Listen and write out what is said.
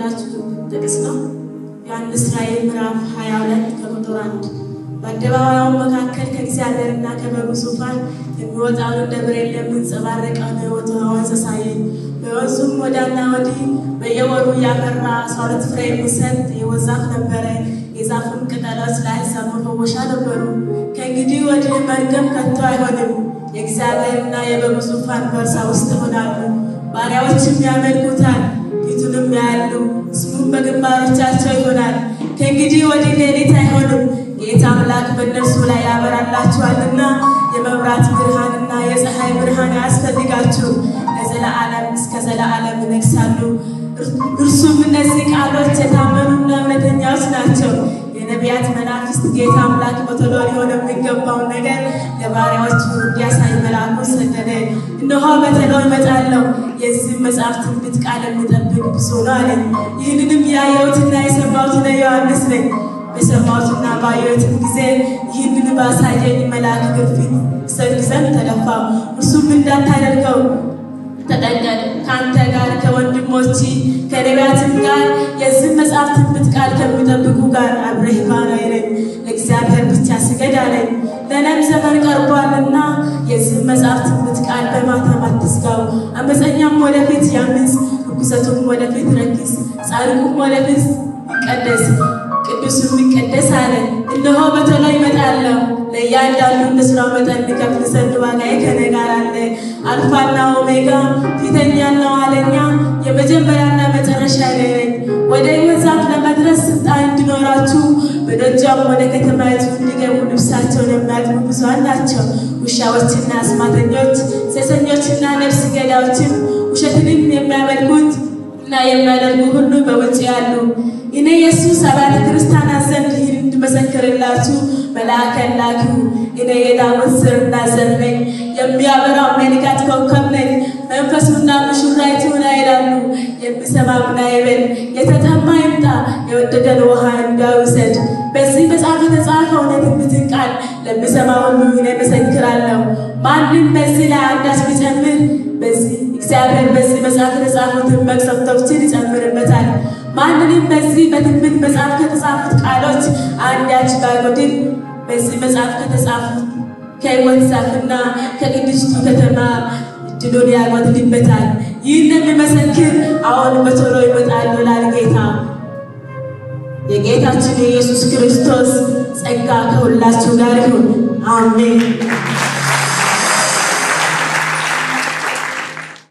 የምነግራችሁ ጥቅስ ነው። ዮሐንስ ራእይ ምዕራፍ 22 ከቁጥር 1 በአደባባዩ መካከል ከእግዚአብሔርና ከበጉ ዙፋን የሚወጣውን እንደ ብሬን የሚንጸባረቀውን የሕይወት ወንዝ አሳየኝ። በወንዙም ወዲያና ወዲህ በየወሩ እያፈራ አስራ ሁለት ፍሬ የሚሰጥ የሕይወት ዛፍ ነበረ። የዛፉም ቅጠሎች ለአሕዛብ መፈወሻ ነበሩ። ከእንግዲህ ወዲህ መርገም ከቶ አይሆንም። የእግዚአብሔርና የበጉ ዙፋን በእርሷ ውስጥ ይሆናሉ። ባሪያዎችም ያመልኩታል፣ ፊቱንም ያያሉ፣ ስሙም በግንባሮቻቸው ይሆናል። ከእንግዲህ ወዲህ ሌሊት አይሆንም፣ ጌታ አምላክ በእነርሱ ላይ ያበራላችኋልና የመብራት ብርሃንና የፀሐይ ብርሃን አያስፈልጋችሁም። ለዘለዓለም እስከ ዘለዓለም ይነግሣሉ። እርሱም እነዚህ ቃሎች የታመኑና እውነተኛዎች ናቸው። የነቢያት መናፍስት ጌታ አምላክ በቶሎ ሊሆን የሚገባውን ነገር ለባሪያዎቹ እንዲያሳይ መልአኩን ሰደደ። እነሆ በቶሎ እመጣለሁ፣ የዚህም መጽሐፍ ትንቢት ቃል የሚጠብቅ ብፁዕ ነው አለኝ። ይህንንም ያየሁትና የሰማሁት እኔ ዮሐንስ ነኝ። በሰማሁትና ባየሁትም ጊዜ ይህንን ባሳየኝ መልአክ ግፊት እሰግድ ዘንድ ተደፋሁ። እርሱም እንዳታደርገው ተጠንቀቅ ከአንተ ጋር ከወንድሞች ከነቢያትም ጋር የዚህ መጽሐፍ ትንቢት ቃል ከሚጠብቁ ጋር አብረህ ባሪያዬ ነኝ፣ ለእግዚአብሔር ብቻ ስገድ አለኝ። ለእኔም ዘመን ቀርቧልና የዚህ መጽሐፍ ትንቢት ቃል በማተም አትዝጋው። አመፀኛም ወደፊት ያምፅ፣ ርኩሰቱም ወደፊት ረክስ፣ ጻድቁም ወደፊት ይቀደስ፣ ቅዱስም ይቀደስ አለ። እነሆ በቶሎ እመጣለሁ ለእያንዳንዱ እንደ ሥራው መጠን ልከፍል ዘንድ ዋጋዬ ከእኔ ጋር አለ። አልፋና ኦሜጋ ፊተኛና ኋለኛ የመጀመሪያና መጨረሻ እኔ ነኝ። ወደ ሕይወት ዛፍ ለመድረስ ስልጣን እንዲኖራችሁ በደጃም ወደ ከተማይቱ እንዲገቡ ልብሳቸውን የሚያጥቡ ብዙኃን ናቸው። ውሻዎችና አስማተኞች፣ ሴሰኞችና ነፍስ ገዳዮችም ውሸትንም የሚያመልኩት እና የሚያደርጉ ሁሉ በውጭ ያሉ እኔ ኢየሱስ አብያተ ክርስቲያናት ዘንድ ይህን እንድመሰክርላችሁ መልአከን ላክሁ። እኔ የዳዊት ሥርና ዘር ነኝ፣ የሚያበራው የንጋት ኮከብ ነኝ። መንፈሱና ሙሽራይቱ ና ይላሉ። የሚሰማም ና ይበል፣ የተጠማ ይምጣ፣ የወደደን ውሃ እንዳይውሰድ። በዚህ መጽሐፍ የተጻፈውን የትንቢትን ቃል ለሚሰማ ሁሉ እኔ እመሰክራለሁ። ማንም በዚህ ላይ አንዳች ቢጨምር በዚህ እግዚአብሔር በዚህ መጽሐፍ የተጻፉትን መቅሰፍቶችን ይጨምርበታል። ማንንም በዚህ በትንቢት መጽሐፍ ከተጻፉት ቃሎች አንዳች ባይጎድል በዚህ መጽሐፍ ከተጻፉት ከሕይወት ዛፍና ከቅድስቱ ከተማ እድሉን ያጎድልበታል። ይህን የሚመሰክር አሁን በቶሎ ይመጣል ይላል ጌታ። የጌታችን የኢየሱስ ክርስቶስ ጸጋ ከሁላችሁ ጋር ይሁን። አሜን።